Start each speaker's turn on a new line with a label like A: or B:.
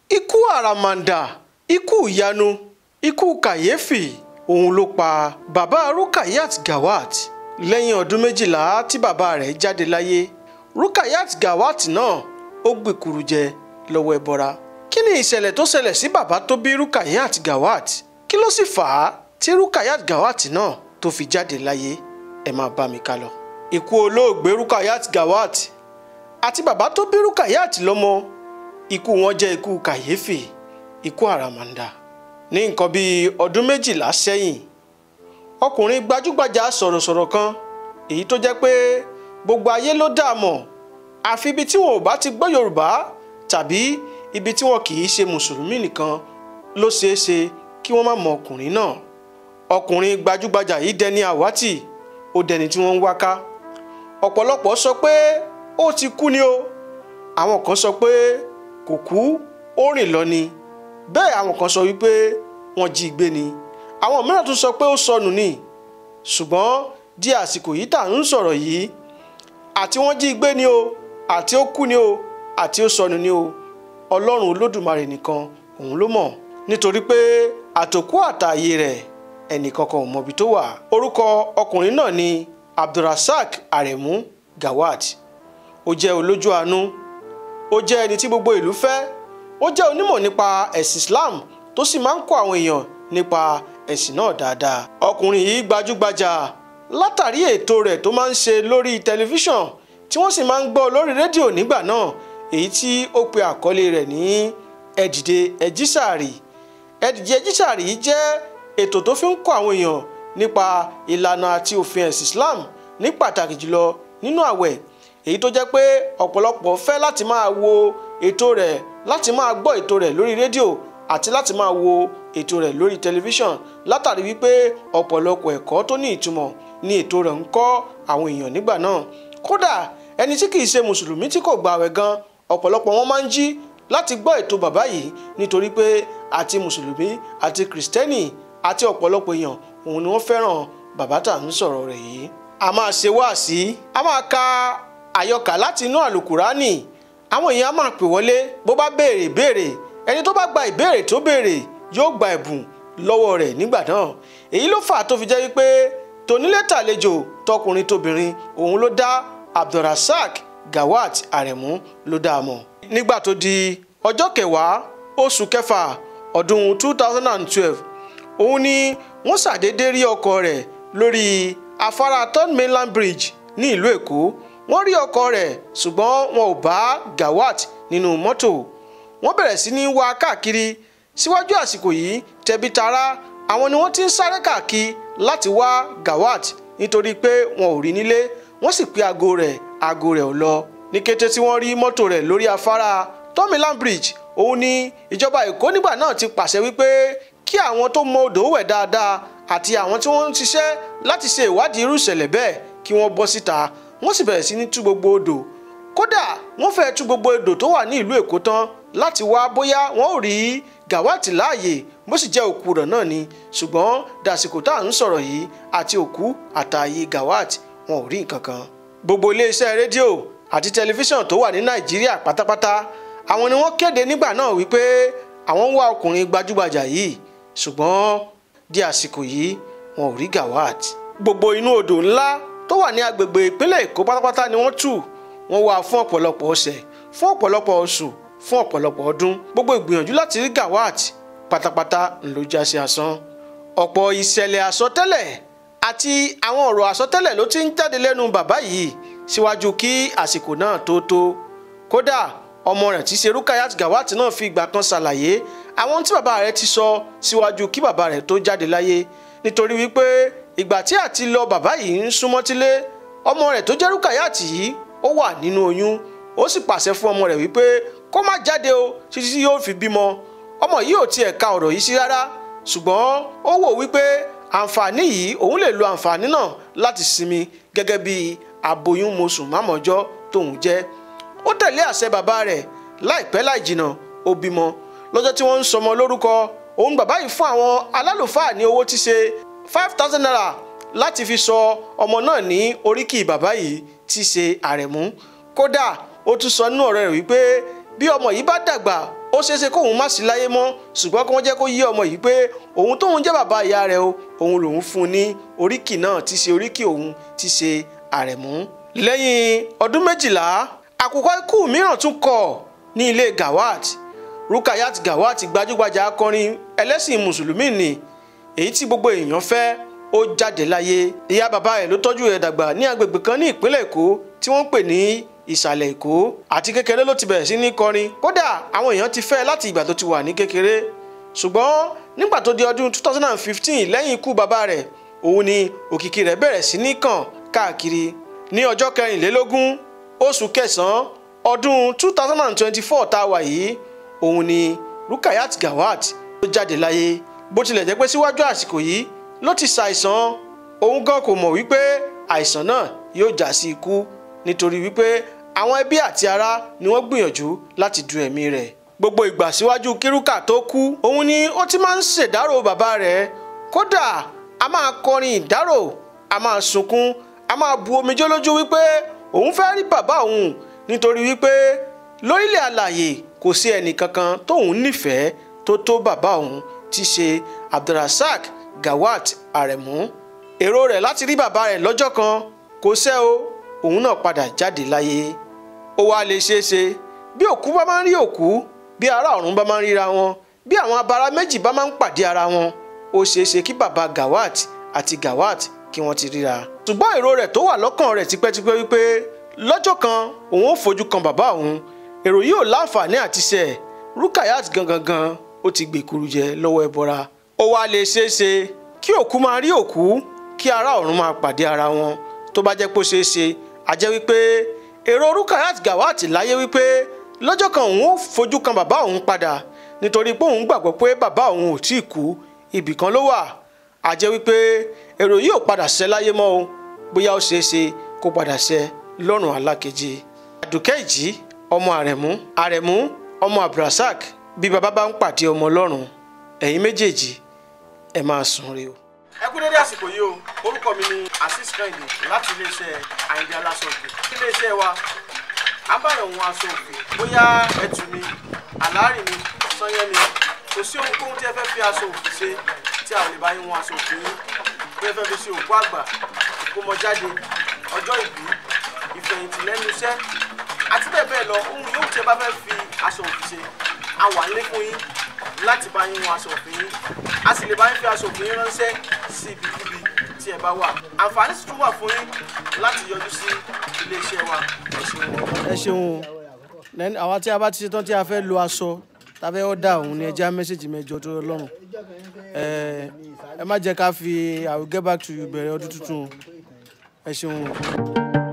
A: ikú àràmàǹdà ikú ìyanu ikú kàyéfì òun ló pa bàbá Rukayat Gawat lẹ́yìn ọdún méjìlá tí bàbá rẹ̀ jáde láyé Rukayat Gawat náà ó gbèkúrú jẹ lọ́wọ́ ẹbọra kí ni ìṣẹ̀lẹ̀ tó ṣẹlẹ̀ sí bàbá tó bí Rukayat Gawat kí ló sì fà á tí Rukayat Gawat náà tó fi jáde láyé ẹ máa bá mi ká lọ. ikú olóògbé Rukayat Gawat àti bàbá tó bí Rukayat lọ́mọ ikú wọn jẹ́ ikú kàyéfì ikú àràmàǹdà ní nǹkan bíi ọdún méjìlá sẹ́yìn ọkùnrin gbajúgbajà sọ̀rọ̀sọ̀rọ̀ kan èyí tó jẹ́ pé gbogbo ayé ló dá a mọ̀ àfi ibi tí wọn ò bá ti gbọ́ Yorùbá tàbí ibi tí wọn kì í ṣe mùsùlùmí nìkan ló ṣeé ṣe kí wọ́n má mọ ọkùnrin náà ọkùnrin gbajúgbajà yìí dẹni àwátì ó dẹni tí wọ́n ń wáká ọ̀pọ̀lọpọ̀ sọ pé ó ti kú ni o àwọn kan sọ pé kò kú ó rìn lọ ni bẹ́ẹ̀ àwọn kan sọ wípé wọ́n jí gbé ni àwọn mìíràn tún sọ pé ó sọnù ni ṣùgbọ́n di àsìkò yìí tà ń sọ̀rọ̀ yìí àti wọ́n jí gbé ni o àti ó kú ni o àti ó sọnù ni o ọlọ́run olódùmarè nìkan òun ló mọ̀ nítorí pé àtòkú àtààyè rẹ̀ ẹnìkankan ò mọbi tó wà orúkọ ọkùnrin náà ni abdulrasaq aremu gawat ó jẹ́ olójú àánú ó jẹ́ ẹni tí gbogbo ìlú fẹ́ ó jẹ́ onímọ̀ nípa ẹ̀sìn islam tó sì máa ń kọ́ àwọn èèyàn nípa ẹ̀sìn náà dáadáa ọkùnrin yìí gbajúgbajà látàrí ètò rẹ̀ tó máa ń ṣe lórí tẹlifíṣàn tí wọ́n sì máa ń gbọ́ lórí rédíò nígbà náà èyí tí ó pe àkọlé rẹ̀ ní ẹ̀dìdẹ ẹ̀jísàrì ẹ̀dìdẹ ẹ̀jísàrì yìí jẹ́ ètò tó fi ń kọ́ àwọn èèyàn nípa ìlànà àti òfin ẹ̀sìn Islam ní pàtàkì jùlọ nínú àwẹ̀ èyí tó jẹ́ pé ọ̀pọ̀lọpọ̀ fẹ́ láti máa wo ètò rẹ̀ láti máa gbọ́ ètò rẹ̀ lórí rédíò àti láti máa wo ètò rẹ̀ lórí tẹlifíṣàn látàrí wípé ọ̀pọ̀lọpọ̀ ẹ̀kọ́ tó ní ìtumọ̀ ní ètò rẹ̀ ń kọ́ àwọn èèyàn nígbà náà kódà ẹni tí kìí ṣe mùsùlùmí tí kò gbààwẹ̀ gan ọ̀pọ̀lọpọ̀ wọn máa ń jí láti gbọ́ ètò bàbá yìí nítorí pé àti mùsùlùmí àti kìrìsìtẹ́nì àti ọ̀pọ̀lọpọ̀ èèyàn òun ni wọ́n fẹ́ràn bàbá tà ń sọ̀rọ̀ rẹ̀ yìí. a máa ṣe wáàsí a máa ka àyọkà láti inú àlùkùránì àwọn èèyàn á máa pè wọlé bó bá béèrè béèrè ẹni tó bá gba ìbéèrè tó béèrè yóò gba ẹ̀bùn lọ́wọ́ rẹ̀ nígbà náà èyí ló fà á tó fi jẹ́ wípé tonílé tàlejò tọkùnrin tóbìnrin òun ló dá abdulrasaq gawat aremu ló dá a mọ̀ nígbà tó di ọjọ́ kẹwàá oṣù kẹfà ọdún two thousand and twelve òun ni wọ́n ṣàdédé rí ọkọ rẹ̀ lórí afárá third mainland bridge ní ìlú èkó wọ́n rí ọkọ rẹ̀ ṣùgbọ́n wọn ò bá gawat nínú mọ́tò wọ́n bẹ̀rẹ̀ sí ní wá káàkiri síwájú àsìkò yìí tẹ̀bí tará àwọn ni wọ́n ti ń sáré káàkiri láti wá gawat nítorí pé wọn ò rí nílé wọ́n sì pé aago rẹ̀ aago rẹ̀ ò lọ ní kété tí wọ́n rí mọ́tò rẹ̀ lórí afárá third mainland bridge òun ni ìjọba èkó nígbà náà ti pàṣẹ wípé kí àwọn tó mọ odò wẹ̀ dáadáa àti àwọn tí wọ́n ń ṣiṣẹ́ láti ṣe ìwádìí irú ìṣẹ̀lẹ̀ bẹ́ẹ̀ kí wọ́n bọ́ síta wọ́n sì bẹ̀rẹ̀ sí ní tú gbogbo odò kódà wọ́n fẹ́ẹ́ tú gbogbo odò tó wà ní ìlú èkó tán láti wá bóyá wọ́n ò rí gàwátì láàyè bó sì jẹ́ òkú rẹ̀ náà ni ṣùgbọ́n dàsìkò tá à ń sọ̀rọ̀ yìí àti òkú àtààyè gàwátì wọn ò rí nǹkan kan. gbogbo iléeṣẹ́ rédíò àti tẹlifíṣàn tó wà ní nàìjíríà pátápátá àwọn ni wọ́n kéde nígbà náà wípé àwọn ń wá ọkùnrin gbajúgbajà yìí ṣùgbọ́n di àsìkò yìí wọn ò rí gawat gbogbo inú odò ńlá tó wà ní agbègbè ìpínlẹ̀ èkó pátápátá ni wọ́n tù wọ́n wá fún ọ̀pọ̀lọpọ̀ ọ̀sẹ̀ fún ọ̀pọ̀lọpọ̀ oṣù fún ọ̀pọ̀lọpọ̀ ọdún gbogbo ìgbìyànjú láti rí gawat pátápátá ńlọ já sí asán ọ̀pọ̀ ìṣẹ̀lẹ̀ àsọtẹ́lẹ̀ àti àwọn ọ̀rọ̀ àsọtẹ́lẹ̀ ló ti ń jáde lẹ́nu bàbá yìí síwájú kí àsìkò náà tó tó kódà ọmọ rẹ̀ tí ṣe Rukayat Gawat náà fi ìgbà kan ṣàlàyé àwọn tí bàbá rẹ̀ ti sọ síwájú kí bàbá rẹ̀ tó jáde láyé nítorí wípé ìgbà tí àti lọ bàbá yìí ń súnmọ́ tílé ọmọ rẹ̀ tó jẹ́ Rukayat yìí ó wà nínú oyún ó sì pàṣẹ fún ọmọ rẹ̀ wípé kó má jáde o títí tí yóò fi bímọ ọmọ yìí ò tiẹ̀ ka ọ̀rọ̀ yìí sí rárá ṣùgbọ́n ó wò wípé àǹfààní yìí òun lè lo àǹfààní náà láti sinmi gẹ́gẹ́ bí aboyún mosù mámọ́jọ́ tóun jẹ́ ó tẹ̀lé àṣẹ bàbá rẹ̀ láìpẹ́ láì jìnnà ó bímọ lọ́jọ́ tí wọ́n ń sọmọ lórúkọ òun bàbá yìí fún àwọn alálùfáà ní owó tí ṣe five thousand naira láti fi sọ ọmọ náà ní oríkì bàbá yìí tí ṣe àrẹ̀mú kódà ó tún sọ nínú ọ̀rọ̀ rẹ̀ wípé bí ọmọ yìí bá dàgbà ó ṣeéṣe kóun má sí láyé mọ́ ṣùgbọ́n kí wọ́n jẹ́ kó yé ọmọ yìí pé òun tóun jẹ́ bàbá ìyá rẹ̀ o òun lòun fún un ní oríkì náà tí ṣe oríkì òun tí ṣe àrẹ̀mú. lẹ́yìn ọdún méjìlá àkùkọ ikú mìíràn tún kọ̀ ní ilé Gawat Rukayat Gawat gbajúgbajà akọrin ẹlẹ́sìn mùsùlùmí ni èyí tí gbogbo èèyàn fẹ́ ó jáde láyé ìyá bàbá ẹ̀ ló tọ́jú ẹ̀ dàgbà ní agbègbè kan ní ìpínlẹ̀ Èkó tí wọ́n ń pè ní ìsàlẹ̀ Èkó àti kékeré ló ti bẹ̀rẹ̀ sí ní kọrin kódà àwọn èèyàn ti fẹ́ láti ìgbà tó ti wà ní kékeré ṣùgbọ́n nígbà tó di ọdún 2015 lẹ́yìn ikú bàbá rẹ̀ òun ni òkìkí rẹ̀ bẹ̀rẹ̀ sí ní kàn káàkiri ní ọjọ́ kẹrìnlélógún oṣù kẹsàn-án ọdún 2024 tá a wà yìí òun ni Rukayat Gawat ló jáde láyé bó tilẹ̀ jẹ́ pé síwájú àsìkò yìí ló ti ṣàìsàn òun gan kò mọ̀ wípé àìsàn náà yóò já sí ikú nítorí wípé àwọn ẹbí àti ará ni wọ́n gbìyànjú láti du ẹ̀mí rẹ̀ gbogbo ìgbà síwájú kírúkà tó kú òun ni ó ti máa ń ṣèdárò bàbá rẹ̀ kódà a máa kọrin ìdárò a máa sunkún a máa bu omijé lójú wípé òun fẹ́ rí bàbá òun nítorí wípé lórílẹ̀ àlàyé kò sí ẹnì kankan tóun nífẹ̀ẹ́ tó tó bàbá òun tí ṣe Abdulrasaq Gawat Aremu èrò rẹ̀ láti rí bàbá rẹ̀ lọ́jọ́ kan kò ṣẹ o òun náà padà jáde láyé ó wá lè ṣeé ṣe bí òkú bá máa ń rí òkú bí ará ọ̀run bá máa ń ríra wọn bí àwọn abara méjì bá máa ń pàdé ara wọn ó ṣeé ṣe kí bàbá Gawat àti Gawat kí wọ́n ti ríra ṣùgbọ́n èrò rẹ̀ tó wà lọ́kàn rẹ̀ tipẹ́tipẹ́ wípé lọ́jọ́ kan òun ó fojú kan bàbá òun èrò yìí ò láǹfààní àti ṣẹ Rukayat gangan gan ó ti gbèkuru jẹ lọ́wọ́ ẹbọra ó wá lè ṣeé ṣe kí òkú máa rí òkú kí ará ọ̀run máa pàdé ara wọn tó bá jẹ́ pé ó ṣeé ṣe a jẹ́ wípé èrò Rukayat Gawat láyé wípé lọ́jọ́ kan òun ó fojú kan bàbá òun padà nítorí pé òun gbàgbọ́ pé bàbá òun ò tíì kú ibì kan ló wà a jẹ́ wípé èrò yìí ò padà ṣẹ láyé mọ́ o bóyá ó ṣeé ṣe kó padà ṣẹ lọ́rùn alákejì àdùkẹ́ ìjì ọmọ àrẹ̀mú àrẹ̀mú ọmọ abdulrasaq bí baba bá ń pàdé ọmọ ọlọ́run ẹ̀yin méjèèjì ẹ máa sùn re o. ẹ kú dédé àsìkò yìí o orúkọ mi ni azeez kẹ́hìndé láti iléeṣẹ́ àyìndé aláṣọ òkè iléeṣẹ́ wa abáyọ̀hún aṣọ òkè bóyá ẹtù ni àlárì ni sanyẹ́ ni kò sí ohunkóhun tí ẹ fẹ́ fi aṣọ òkè ṣe tí a ò lè bá yín wọn aṣọ òkè yín bí ẹ fẹ́ fi ṣe òkú àgbà ìkómọjáde ọjọ́ ìbí ìfẹ̀yìntì lẹ́nu iṣẹ́ àti bẹ́ẹ̀ bẹ́ẹ̀ lọ ohun yóò tí ẹ bá fẹ́ fi aṣọ òfì ṣe a wà nílé fún yín láti bá yín wọn aṣọ òfì yín a sì lè bá yín fi aṣọ òfì yín ránṣẹ́ sí ibikíbi tí ẹ bá wà àǹfààní sì tún wà fún yín láti yọjú sí iléeṣẹ́ wa ẹ ṣeun. ẹ ṣeun o àwa tí a bá ti ṣetán tí a fẹ́ lo aṣọ tàbí ọ̀dà òun ni ẹ já mẹ́sẹ̀gì mẹ́jọ tó lọ́rùn ẹ má jẹ́ ká fi I will get back to you bẹ̀rẹ̀ ọdún tuntun ẹ ṣeun o.